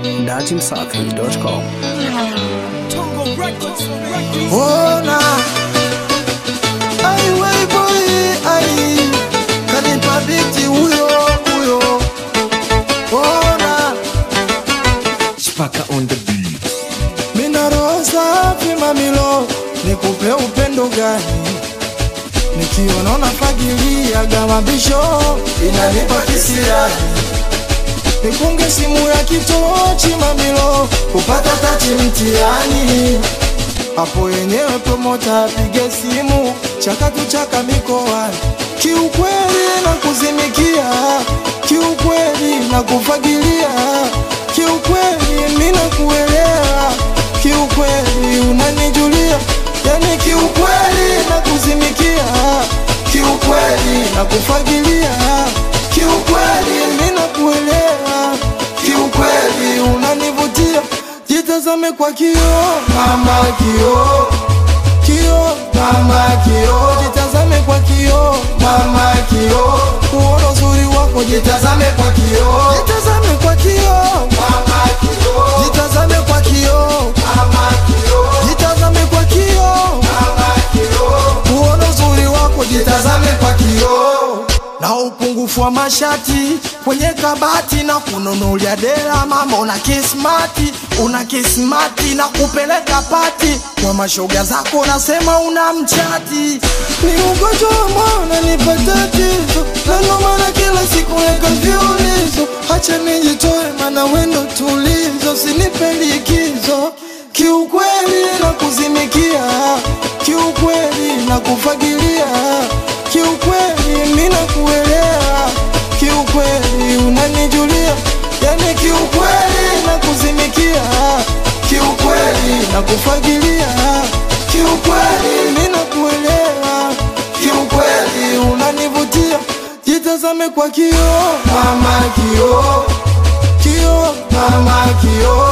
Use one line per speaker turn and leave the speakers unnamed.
datimsafi.com.
Ona ai wei boy ai kanipa biti huyo huyo Ona
Spaka on the beat.
mina roho safi mamilo nikupe upendo gani nikiona unafagilia gamabisho inanipa kisirani nikunge simu ya kitochi mamilo kupata tati mtiani hapo yenyewe promota apige simu chakatu chaka mikoani kiukweli na kuzimikia kiukweli na kufagilia kiukweli mina kuelewa kiukweli unanijulia yani kiukweli na kuzimikia kiukweli na kufagilia kiukweli mina kuelewa kiukweli unanivutia jitazame kwa kio mama kio kio mama kio jitazame kwa kio mama kio uona uzuri wako jitazame kwa kio jitazame kwa kio mama kio jitazame kwa kio mama kio jitazame kwa kio mama kio uona uzuri wako jitazame kwa kio na upungufu wa mashati kwenye kabati na kununulia dela mama una kismati una kismati na kupeleka pati kwa mashoga zako unasema una mchati ni ugonjwa wa mwana nipa tatizo na ndo maana kila siku weka viulizo hacha nijitoe mana wendo tulizo sinipe likizo kiukweli na kuzimikia kiukweli na kufagilia kiukweli mina kuelewa kiukweli unanijulia yani kiukweli na kuzimikia kiukweli na kufagilia kiukweli mina kuelewa kiukweli unanivutia jitazame kwa kio mama kio kio mama kio